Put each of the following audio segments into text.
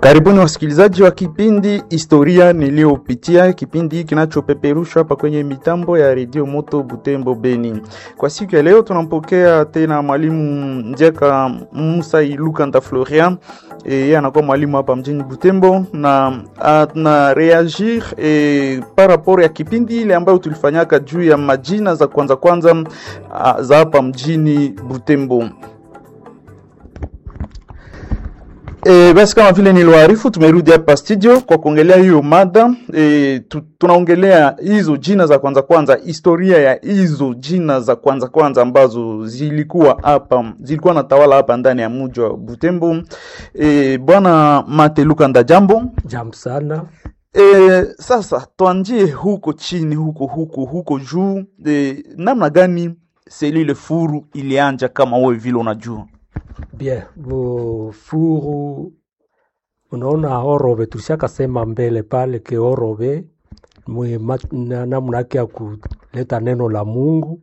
Karibuni wasikilizaji wa kipindi Historia Niliyopitia, kipindi kinachopeperushwa hapa kwenye mitambo ya redio Moto Butembo Beni. Kwa siku ya leo tunampokea tena mwalimu Njeka Musa Ilukanda Florian. Yeye anakuwa mwalimu hapa mjini Butembo na ana reagir e, par rapport ya kipindi ile ambayo tulifanyaka juu ya majina za kwanza kwanza a, za hapa mjini Butembo. E, basi kama vile niliwaarifu, tumerudi hapa studio kwa kuongelea hiyo mada e, tu, tunaongelea hizo jina za kwanza kwanza, historia ya hizo jina za kwanza kwanza ambazo zilikuwa hapa zilikuwa na tawala hapa ndani ya mji wa Butembo. E, bwana Mate Lukanda, jambo. Jambo sana. E, sasa tuanjie huko chini huko huko huko juu e, namna gani selile furu ilianja kama wewe vile unajua? Bien, bo furu unaona Orobe tulishakasema mbele pale ke Orobe namna yake ya kuleta neno la Mungu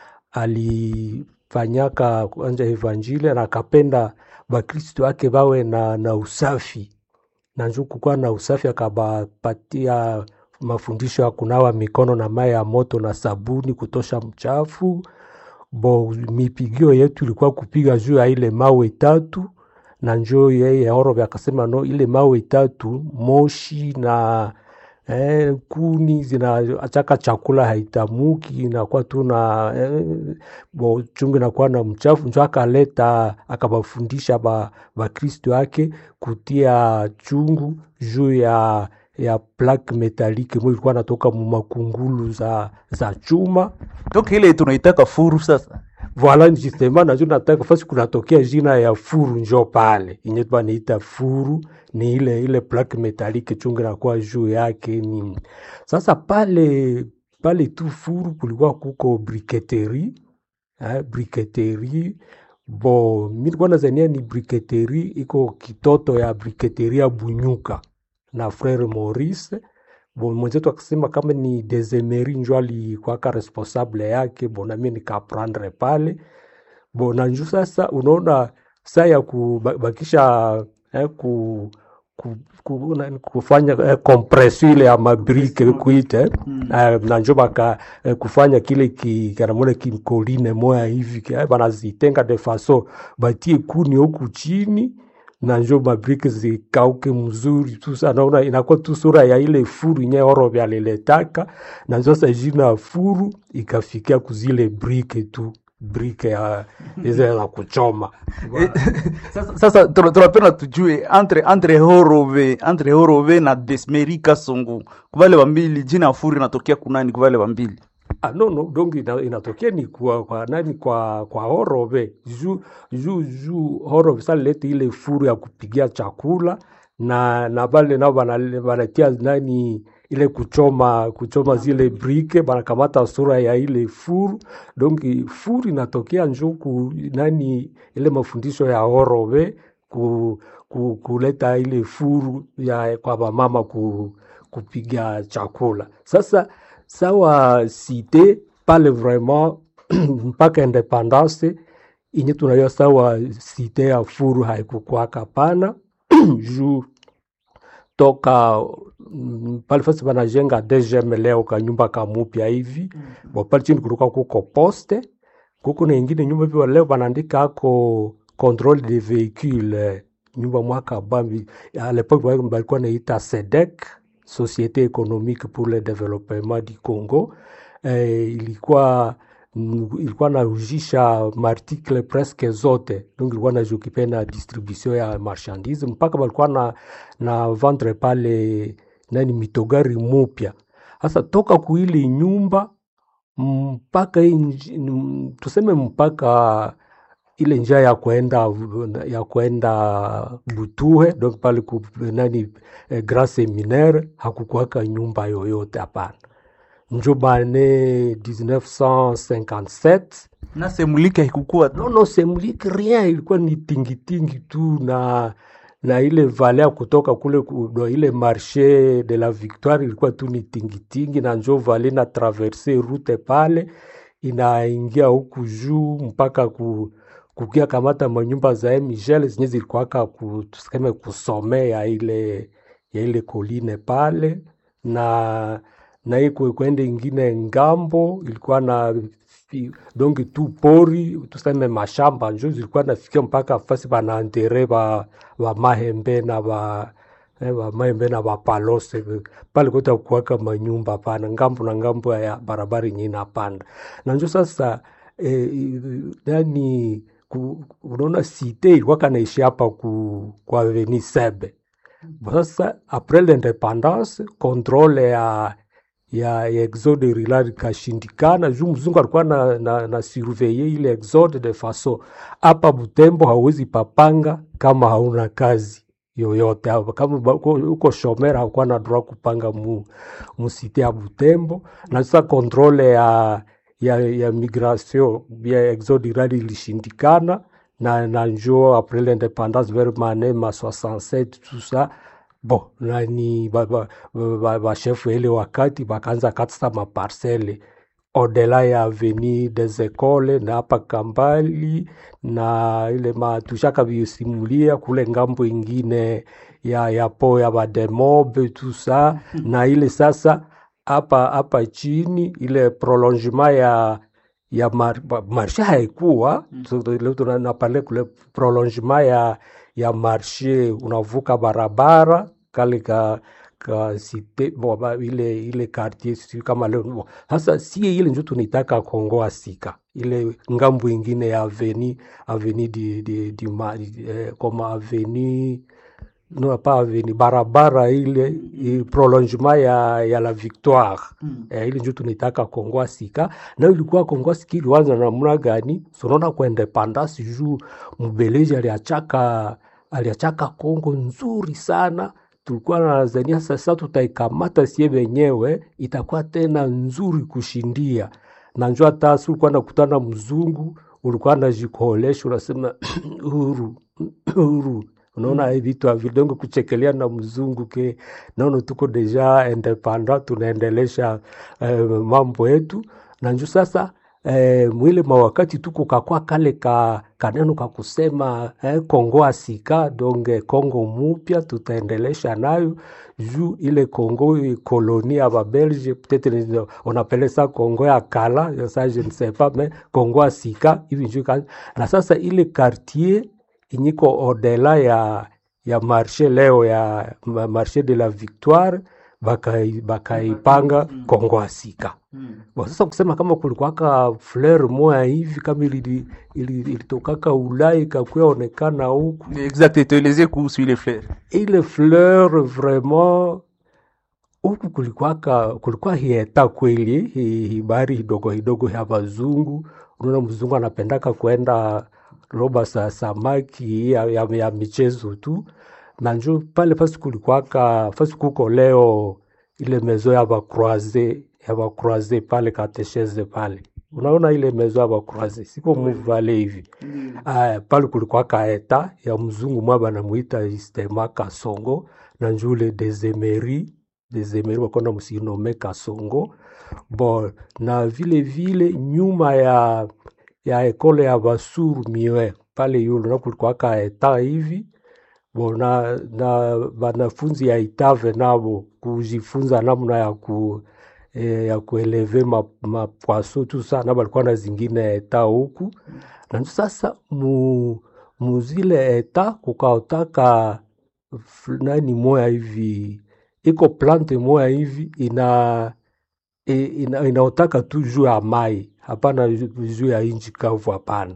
alifanyaka kwanza evanjili na akapenda bakristo wake bawe na, na usafi na njuu kukuwa na usafi akabapatia mafundisho ya kunawa mikono na maji ya moto na sabuni kutosha mchafu bo mipigio yetu ilikuwa kupiga juu ya ile mawe tatu na njo yeye Orobe akasema no, ile mawe tatu moshi na eh, kuni zinaachaka chakula haitamuki inakuwa tu na eh, bo chungu inakuwa na mchafu, njo akaleta akabafundisha ba bakristo yake kutia chungu juu ya ya plaque metalike mo ilikuwa natoka mu makungulu za, za chuma Donc ile tunaitaka furu sasa. Voila, justement najo nataka fasi kunatokea jina ya furu njo pale inye banaita furu ni ile ile plaque metalike chungu nakuwa juu yake ni sasa pale pale tu furu kulikuwa kuko briketeri eh, briketeri bo mi nilikuwa nazania ni briketeri iko kitoto ya briketeri ya Bunyuka na frere Maurice bo mwenzetu akasema kama ni Desemeri njo alikwaka responsable yake, bo nami nikaprendre pale bo na nju sasa, unaona saa ya kubakisha eh, ku, ku, ku, na, kufanya eh, kompresio ile ya mabrike kuite mm. eh, na njo baka eh, kufanya kile ki, kanamona kimkoline moya hivi eh, banazitenga de faso batie kuni huku chini na njo mabrike zikauke mzuri tu naona inakuwa tu sura ya ile furu nye Orobe aliletaka, na njo sasa jina furu ikafikia kuzile brike tu brike ya ize la kuchoma sasa, sasa tunapenda tujue entre entre Horove entre Horove na Desmeri Kasongo kuvale wambili jina furu inatokea kunani kuvale wambili Ah, no, no, donc ina, inatokea ni kwa, kwa nani kwa kwa Horobe juu juu juu Horobe sasa lete ile furu ya kupigia chakula na na bale nao banatia nani ile kuchoma kuchoma zile brike banakamata sura ya ile furu donc furu inatokea njuku nani ile mafundisho ya Horobe ku, ku, kuleta ile furu ya kwa bamama ku, kupiga chakula sasa sawa site pale vraiment mpaka independance inye tunajua sawa site ya furu haikukwaka pana juu toka mm, pale fasi banajenga DGM leo ka nyumba kamupya hivi mm -hmm. bo pale chini kulikuwa kuko poste kuko na ingine nyumba hivi leo banaandika ako controle de véhicule nyumba mwaka bambi à l'époque balikuwa naita SEDEC Société économique pour le développement du Congo eh, ilikuwa ilikuwa naujisha maartikle presque zote donc ilikuwa najokipe na distribution ya marchandise mpaka balikuwa na, na vendre pale nani mitogari mupya hasa toka kuili nyumba mpaka tuseme mpaka ile njia ya kwenda ya kwenda Butuhe donc pale ku nani eh, Grand Seminaire hakukuwaka nyumba yoyote hapana. Njo bane 1957 na semulike haikukuwa no, no semulike rien, ilikuwa ni tingitingi tu na na ile vale ya kutoka kule kudo, ile marche de la Victoire ilikuwa tu ni tingitingi, na njo vale na traverse route pale inaingia huku juu mpaka ku kukia kamata manyumba za Michel zenye zilikuwaka ku, tuseme kusomea ile ya ile koline pale na na hii kwe- kwende ingine ngambo ilikuwa na fi- dongi tu pori tuseme mashamba njo zilikuwa nafikia mpaka fasi banaantere ba, ba mahembe na ba eh, ba mahembe na bapalose pale kote kuwaka manyumba pana ngambo na ngambo ya barabara yenye inapanda na njo sasa eh, yani ku, unaona site ilikuwa kanaishi hapa ku, kwa Avenue Sebe sasa apres l'independance controle ya ya, ya exode rural ikashindikana juu mzungu alikuwa na, na, na surveye ile exode de faso hapa Butembo hauwezi papanga kama hauna kazi yoyote hapa. kama ba- uko uko shomera hakuwa na droit kupanga mu, musite ya Butembo na sasa controle ya ya, ya migration ya exode rural ilishindikana na, na njo après l'indépendance vers mane ma 67 tout ça bon nani bashefu ba, ba, ba bashefu ile wakati bakaanza katisa maparcele odela ya avenue des Ecoles na hapa Kambali na ile matushaka visimulia kule ngambo ingine ya ya po ya bademobe tout ça na ile sasa hapa hapa chini ile prolongement ya ya mar, ba- marshe haikuwa So, leo tunapale kule prolongement ya ya marshe unavuka barabara kale ka ka site bo, ba, ile ile quartier sijui kama leo bo. Sasa sie ile njo tunaitaka Kongo Asika ile ngambo ingine ya aveni aveni di, di, di, ma, eh, koma aveni no pas aveni barabara ile i- prolongement ya, ya la victoire Mm. eh, ile njo tunaitaka Kongo Asika na ilikuwa Kongo Asika ilianza namna gani? Sunaona kwa independance juu Mbeleji aliachaka aliachaka Kongo nzuri sana, tulikuwa nadhania sasa tutaikamata sie wenyewe itakuwa tena nzuri kushindia na njo hata si ulikuwa nakutana mzungu ulikuwa najikolesha unasema huru huru unaona mm. vitu avidongo kuchekelea na mzungu ke naona tuko deja independant tunaendelesha eh, mambo yetu na njo sasa eh, mwile mawakati tuko kakwa kale ka kaneno ka kusema eh, Kongo asika donge Kongo mupya tutaendelesha nayo juu ile Kongo koloni ya babelge peut-être on appelle ça Kongo ya kala ça je ne sais pas mais Kongo asika hivi njo ka- na sasa ile quartier inyiko odela ya ya marshe leo ya ma- marshe de la victoire bakai- bakaipanga Kongo asika Mm. Bon, sasa kusema kama kulikuwaka fleur moya hivi kama ili- ili- ilitokaka Ulaya ikakuya onekana huku, Exact, tuelezee kuhusu ile fleur. ile fleur vraiment huku kulikuwaka kulikuwa hieta kweli hi- hibari hidogo hidogo ya bazungu. Unaona mzungu anapendaka kwenda roba sa samaki ya, ya, ya michezo tu, na njo pale fasi kulikuwaka fasi kuko leo ile mezo ya bakroise ya bakroise pale katesheze pale, unaona ile mezo ya bakroise siko muvale hivi Aya, pale kulikuwa kaeta ya mzungu mwa banamuita Istema Kasongo na njule Desemeri Desemeri wakonda musinome Kasongo bon, na vile vile nyuma ya ya ekole ya Basuru Miwe pale yulu na kulikuwa kaeta hivi bon, na, na banafunzi ya Itave nabo kujifunza namna ya ku eh, ya kueleve ma, mapwaso tu sana balikuwa na zingine eta huku na ndio sasa mu, muzile eta kukaotaka f- nani moya hivi iko plante moya hivi ina i- ina, inaotaka tu juu ya mai hapana ju- juu ya inchi kavu hapana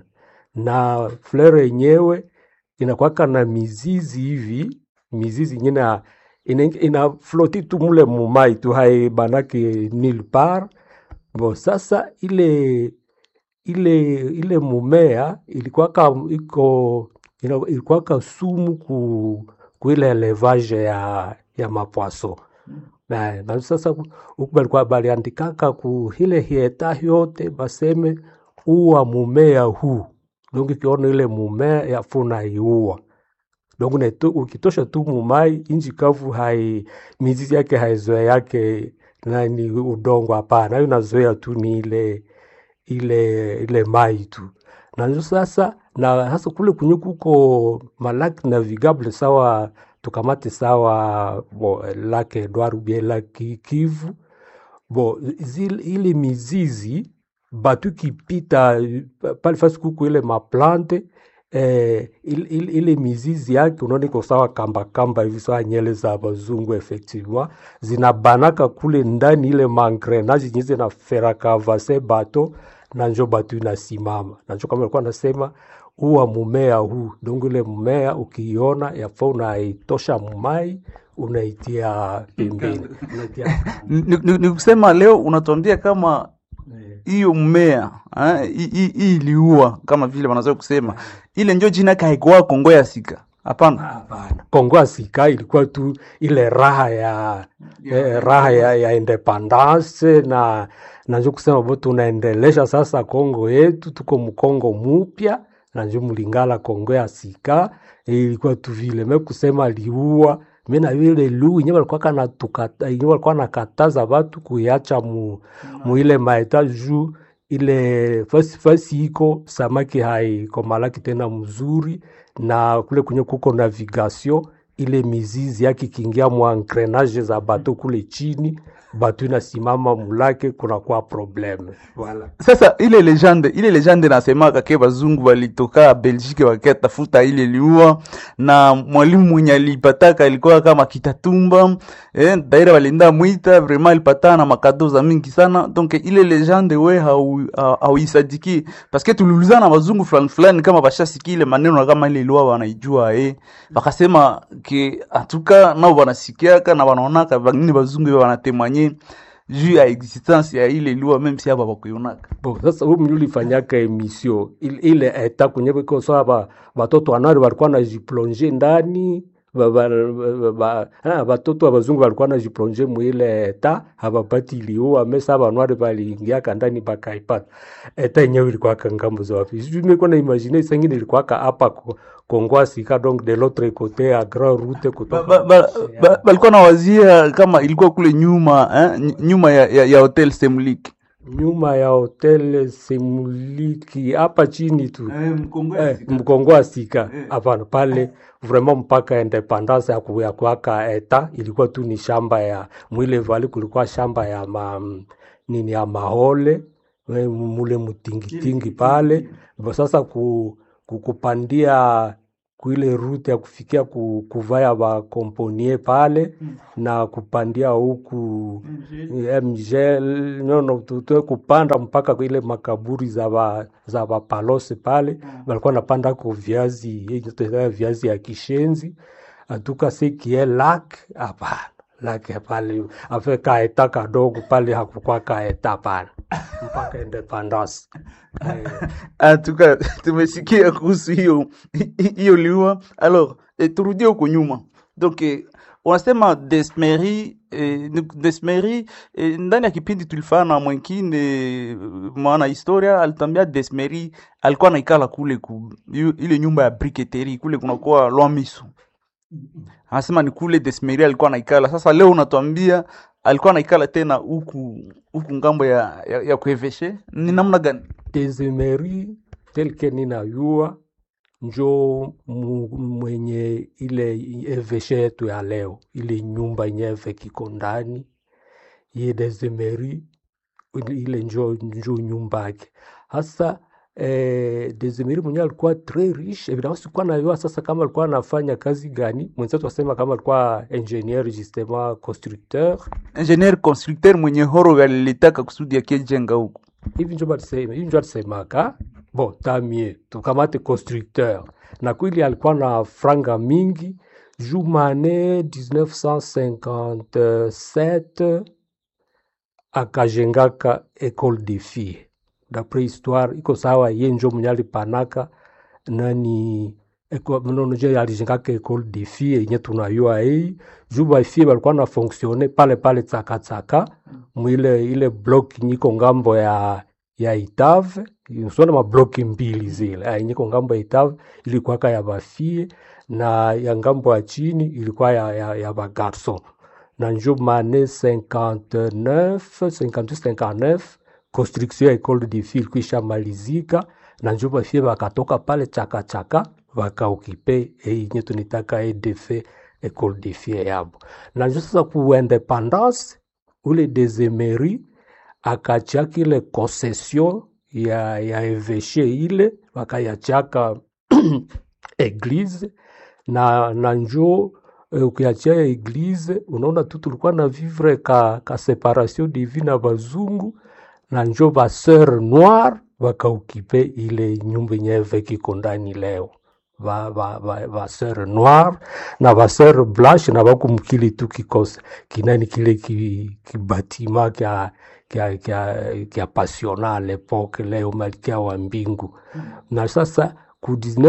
na fleur yenyewe inakwaka na mizizi hivi mizizi ingine ya- ina, ina floti tu mule mumai tu hai banake nil par bo sasa ile ile ile mumea ilikuwaka iko ina- ilikuwaka sumu ku, ku ile elevage ya ya mapwaso na, na sasa ku- huku balikuwa baliandikaka ku ile hieta yote baseme uwa mumea huu donc ikiona ile mumea yafuna iua donc unaito- ukitosha tu mumai inji kavu hai mizizi yake haizoea yake nani udongo hapana, hiyo inazoea tu ni ile ile ile mai tu na njo sasa na hasa kule kwenye kuko malaki navigable sawa tukamate sawa bo, lake Edward ubie lake Kivu bo zile, ile mizizi batu kipita pale fasi kuko ile maplante eh, ile, ile, ile mizizi yake unaona iko sawa kamba kamba hivi sawa nyele za bazungu effectivement zinabanaka kule ndani ile mangrenage zenye zinaferaka vase bato na njo batu inasimama na njo kama alikuwa anasema uwa mumea huu dongo ile mmea ukiiona yafaa unaitosha mumai unaitia pembeni unaitia Ni- ni ni kusema leo unatuambia kama eh, hiyo mmea eh, hii- hii hii iliua kama vile wanazoea kusema ile njo jina yake haikuwa Kongo ya sika hapana Hapana, Kongo Asika ilikuwa tu ile raha ya eh, raha ya, ya independance na na njo kusema bo tunaendelesha sasa Kongo yetu, tuko mkongo mupya na njo mlingala Kongo ya sika ilikuwa tu vile me kusema liua me na vile lu inye walikuwa kana tukata inye walikuwa nakataza watu kuiacha mu, mu ile maeta juu ile fasi fasi iko samaki haikomalaki tena mzuri na kule kwenye kuko navigation ile mizizi yake ikiingia mwa engrenage za bato kule chini bato inasimama mulake kunakuwa probleme voilà. Sasa ile legende ile legende nasemaka ke bazungu walitoka Belgique wakatafuta ile liua, na mwalimu mwenye alipataka alikuwa kama Kitatumba eh, daira walienda mwita vraiment alipatana na makado za mingi sana. Donc ile legende we hau- hau- hauisadiki parce que tuliulizana na bazungu fulani fulani kama bashasikia ile maneno na kama ile liua wanaijua eh, wakasema ke atuka nao wanasikiaka na wanaonaka bangine bazungu wanatemanye juu ya existence ya ile lua meme si hapa bakuionaka Bo, sasa huyu mwenye ulifanyaka emission ile, ile eta kwenye biko sawa ba, batoto wanari walikuwa najiplonge ndani ba, ba, ba, ba, ah, batoto wa bazungu walikuwa najiplonge mwile eta habapati iliua mesa banwari baliingiaka ndani bakaipata eta yenyewe ilikuwaka ngambo za wapi sijui niko na imagine sengine ilikuwaka hapa ko- Kongo Sika donc de l'autre côté à Grand Route kutoka Ba- ba- ba- balikuwa na wazia kama ilikuwa kule nyuma eh, ny- nyuma ya, ya, ya hotel Semlik nyuma ya hotel Semuliki hapa chini tu Eh, mkongo wa sika hapana pale vraiment mpaka independance ya ku- ya kuaka eta ilikuwa tu ni shamba ya mwile vali kulikuwa shamba ya ma, nini ya mahole eh, mule mutingitingi pale Bo sasa ku, ku, kupandia kuile rute ya kufikia ku, kuvaya bakomponie pale na kupandia huku mgel nono tutwe kupanda mpaka ile makaburi za ba, za bapalose pale balikuwa napanda ko viazi yenye tunaita viazi ya kishenzi atuka sekie lak hapana lake pale afe kaeta kadogo pale hakukuwa kaeta pale mpaka independence eh, atuka tumesikia kuhusu hiyo hiyo liua alors eh, turudie huko nyuma donc eh, unasema Desmeri eh, ni- Desmeri eh, ndani ya kipindi tulifanya na mwengine eh, mwana historia alitambia Desmeri alikuwa naikala kule ku, yu- ile nyumba ya briketeri kule kunakuwa Lwamiso anasema ni kule Desmeri alikuwa naikala. Sasa leo unatuambia alikuwa naikala tena huku huku ngambo ya, ya, ya kueveshe ni namna gani? Desemeri telke ninayua njo mu- mwenye ile eveshe yetu ya leo, ile nyumba nyeve kiko ndani ye Desemeri, ile ile njo, njo nyumba yake hasa eh, Desemeri mwenye alikuwa tres riche evidemment, sikuwa najua sasa kama alikuwa anafanya kazi gani. Mwenzetu asema kama alikuwa ingenieur justement constructeur Engineer constructeur mwenye horo alilitaka kusudi akijenga huku. hivi njo balisema hivi njo alisemaka bon tamie tukamate constructeur na kweli alikuwa na franga mingi jumane 1957 akajengaka école de filles d'après histoire iko sawa ye njo mwenye alipanaka nani eko- mnono je alijengaka école de filles yenye tunayua hii juu bafie balikuwa na fonctionne pale pale tsakatsaka mwile ile block nyiko ngambo ya ya Itave sona mabloki mbili zile ah, nyiko ngambo ya Itave ilikuwaka ya bafie na ya ngambo ya chini ilikuwa ya, ya, ya bagarson na njo mane 59 58 59 construction ya école de filles ilikuwa ishamalizika na njo bafie bakatoka pale chakachaka wakaokipe yenye tunitaka EDF Ecole de Fie yabo, na njo sasa ku independance ule Desemeri akachaka ile concession ya, ya eveshe ile wakayachaka eglise na, na njo eh, ukiachia eglise unaona tu tulikuwa na vivre ka, ka separation divine na bazungu na njo ba sœur noire wakaukipe ile nyumba yenye eveke iko ndani leo ba, ba, ba, ba sœur noire na ba sœur blanche na bakumkili tu kikose kinani kile ki- kibatima kya kya kya kya pasiona à l'époque leo malkia wa mbingu na sasa ku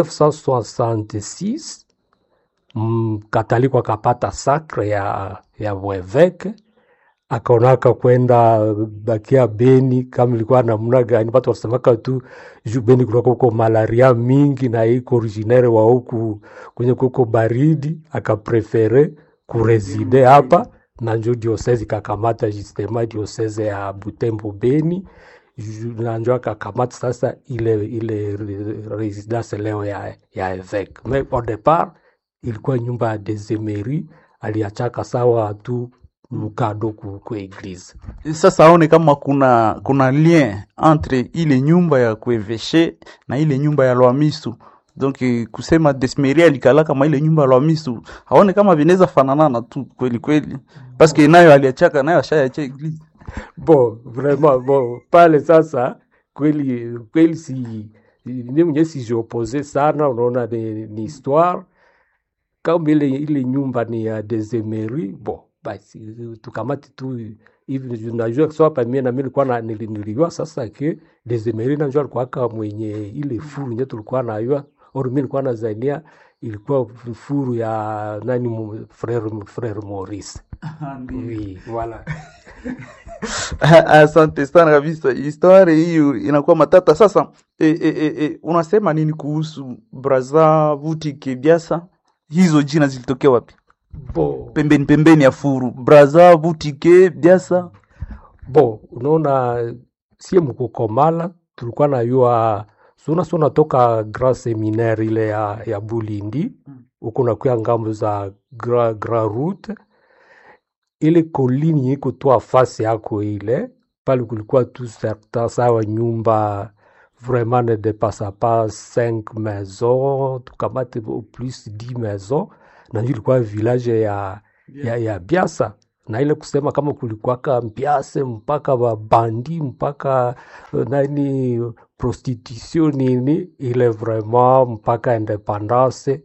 1966 mm, kataliko akapata sacre ya ya bweveke akaonaka kwenda bakia Beni kama ilikuwa namna gani, watu wasemaka tu juu Beni kulikuwa kuko malaria mingi na iko originaire wa huku kwenye kuko baridi, akaprefere kureside hapa na njo diosese ikakamata justement diosese ya Butembo Beni ju- na njo akakamata sasa ile ile re- residence leo ya, ya evêque mais au départ ilikuwa nyumba ya Desemeri aliachaka sawa tu mkado ku, ku eglise Sasa aone kama kuna kuna lien entre ile nyumba ya kueveshe na ile nyumba ya Lwamisu. Donc eh, kusema Desmeri alikala kama ile nyumba ya Lwamisu, aone kama vinaweza fananana tu kweli kweli, paske nayo aliachaka nayo ashayacha eglise. bon vraiment bon pale sasa kweli kweli si ni mwenye sijiopose sana unaona ni, ni histoire kama ile ile nyumba ni ya Desemeri bon basi tukamati tu hivi najua so hapa mimi na mimi nilikuwa na nili- nilijua sasa ke Desemeri najua alikuwa aka mwenye ile furu nye tulikuwa najua or mimi nilikuwa nazania ilikuwa furu ya nani mu- frere frere Maurice oui voilà Asante sana kabisa, historia hiyo inakuwa matata. Sasa e, e, e, e, unasema nini kuhusu Braza Butike Biasa? Hizo jina zilitokea wapi? bon Pembeni pembeni ya furu, Braza Butike Biasa. Bo, unaona sie mkukomala tulikuwa najua suna suna toka Grand Seminaire ile ya, ya Bulindi huko nakuya ngambo za Grand, Grand Route ile kolini iko tu afasi yako ile pale kulikuwa tu certain sawa nyumba vraiment ne depassa pas cinq maisons tukamate au plus dix maisons na ndio ilikuwa village ya, ya, ya Biasa na ile kusema kama kulikuwaka mpiase mpaka babandi mpaka eh, nani prostitution nini ile vraiment mpaka independance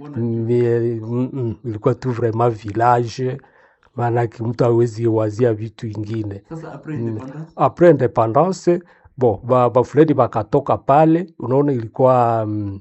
mais, mm, mm, ilikuwa tu vraiment village maanake mtu awezi wazia vitu ingine Mm. apres independance bon ba, bafulani bakatoka pale unaona ilikuwa mm,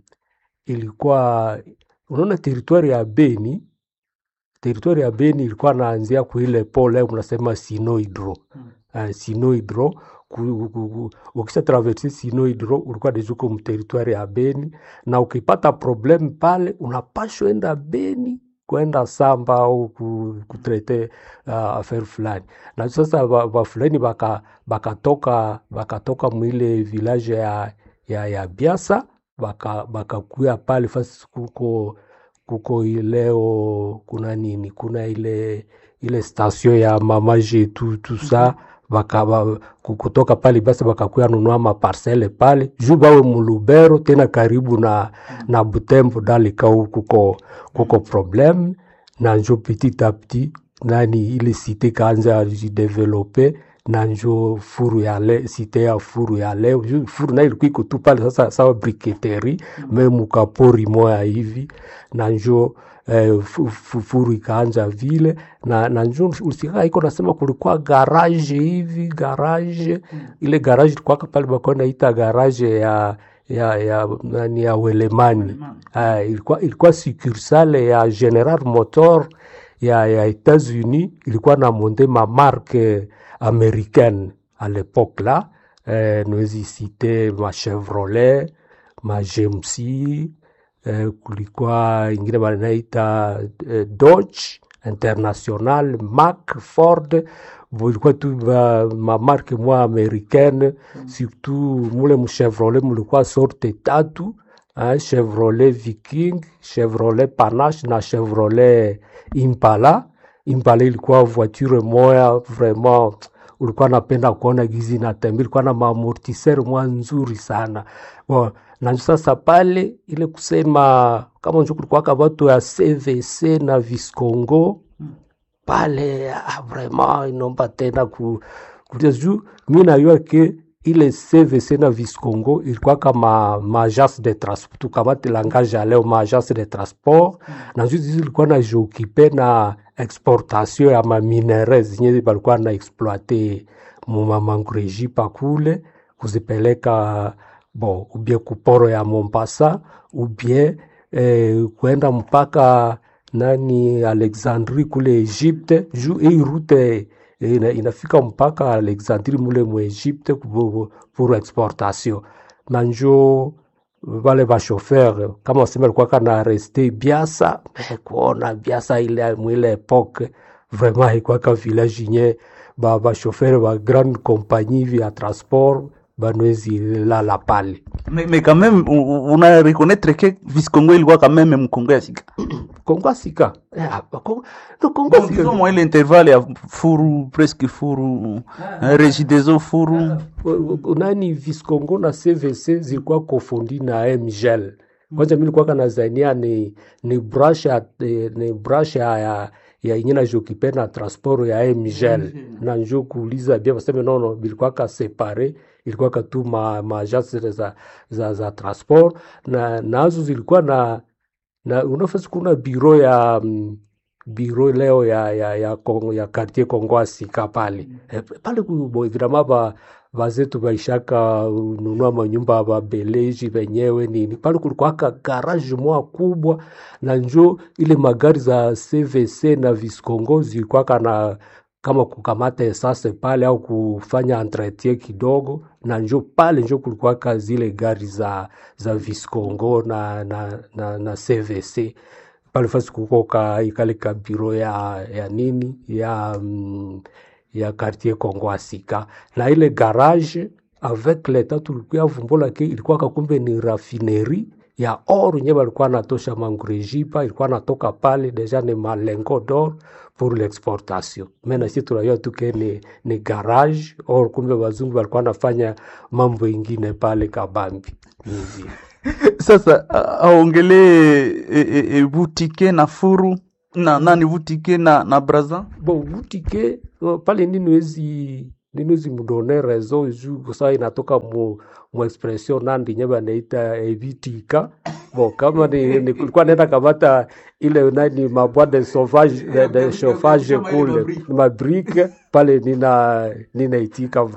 ilikuwa unaona teritwari ya Beni teritwari ya Beni ilikuwa naanzia kuile pole mnasema Sinohydro uh, Sinohydro ku- ku- ku- ukisha traverse Sinohydro ulikuwa deja uko mteritwari ya Beni, na ukipata problem pale unapashwa enda Beni kwenda samba au ku- kutrete uh, affaire fulani, na sasa ba- bafulani baka bakatoka bakatoka mwile village ya, ya, ya Biasa baka bakakuya pale fasi kuko kuko ileo kuna nini kuna ile ile station ya mama jetu tout ça baka ba, ku- kutoka pale basi bakakuya nunua maparcele pale juu bawe mulubero tena karibu na na Butembo dalikau kuko kuko problem na njo petit a petit nani ile site kaanza jidevelope na njo furu ya le, site ya furu ya leo Ju- furu nayo ilikuwa iko tu pale sasa sawa briketeri me mukapori moya hivi na njo eh, fu- fu- furu ikaanja vile na, na njo usikaa iko nasema kulikuwa garage hivi garage ile garage ilikuwaka pale bakuwa naita garage ya ya ya nani ya Welemani uh, ilikuwa ilikuwa succursale ya General Motor ya, ya États-Unis ilikuwa na monte ma marque américaine à l'époque là eh, nawezi cite ma Chevrolet ma GMC eh, kulikuwa ingine wanaita eh, Dodge International, Mack, Ford bo ilikuwa tu ba mamarke mwa americaine surtout mule mchevrolet mulikuwa sorte tatu hein, chevrolet viking chevrolet panache na chevrolet impala impala ilikuwa voiture moya vraiment ulikuwa napenda kuona gizi natembea ilikuwa na maamortiseur mwa nzuri sana bon, na sasa pale ile kusema kama njo kulikuwaka watu ya cvc na viscongo pale ah, vraiment inomba tena ku, kutia juu mi najua ke ile cvc na viscongo ilikuwa kama maagence de transport tukamati langage ya leo maagence de transport na juu zizi ilikuwa na jiokipe na exportation ya maminere zenye balikuwa na exploite mumamangreji pakule kuzipeleka bon ubie kuporo ya Mombasa ubie eh, kuenda mpaka nani Alexandrie kule Egypte juu hii route eh, ina, inafika mpaka Alexandrie mule mu Egypte pour, pour exportation na njo wale bashofer kama wasema alikuwa kana reste Biasa eh, kuona Biasa ile mwile epoque vraiment haikwaka village nye ba bashofer ba grande compagnie vya transport banwezi lala pale mais, mais quand même u- u- una reconnaître que viscongo ilikuwa quand même mkongo ya sika Kongo Sika eh, hapa, Kongo- no, Kongo Bon, Sika disons moi ile intervalle ya furu presque furu eh, regideso furu U- u- nani Viscongo na CVC zilikuwa kofundi na Mgel. Kwanza mimi nilikuwa kanazania ni ni brush ya eh, ni brush ya ya ya yenye na jokipe na transport ya Mgel na njo kuuliza bia baseme nono bilikuwa ka separe ilikuwa ka tu ma, ma agence za, za, za transport na nazo zilikuwa na na unafasi kuna biro ya mm, biro leo ya ya ya, Kongo, ya quartier Kongo Sika pale eh, pale kubo evidemment ba vazetu baishaka nunua manyumba ba beleji wenyewe nini pale kulikuwa ka garage moja kubwa na njo ile magari za CVC na Viscongo zilikuwa kana kama kukamata esase pale au kufanya entretien kidogo, na njo pale njo kulikuwaka zile gari za za Viscongo na, na, na, na CVC pale fasi kuko ka ikale ka biro ya, ya nini ya mm, ya quartier Kongo Asika na ile garage avec l'etat tulikuya vumbola ke ilikuwa kakumbe ni raffinerie ya or nye balikuwa natosha mangurejipa ilikuwa natoka pale deja ni malengo d'or pour l'exportation mena si tunajua tu ke ni, ni garage or kumbe wazungu walikuwa nafanya mambo ingine pale kabambi hivi sasa a- aongelee e, e, e, butike na furu na nani butike na na braza bon butike uh, pale ninwezi ninwezi mudone rezo ju kusa inatoka mu, mu expression nandi nye banaita evitika bon kama ni, ni kulikuwa naenda kamata ile nani mabwa de sauvage de, de chauffage kule mabrike pale nina ninaitika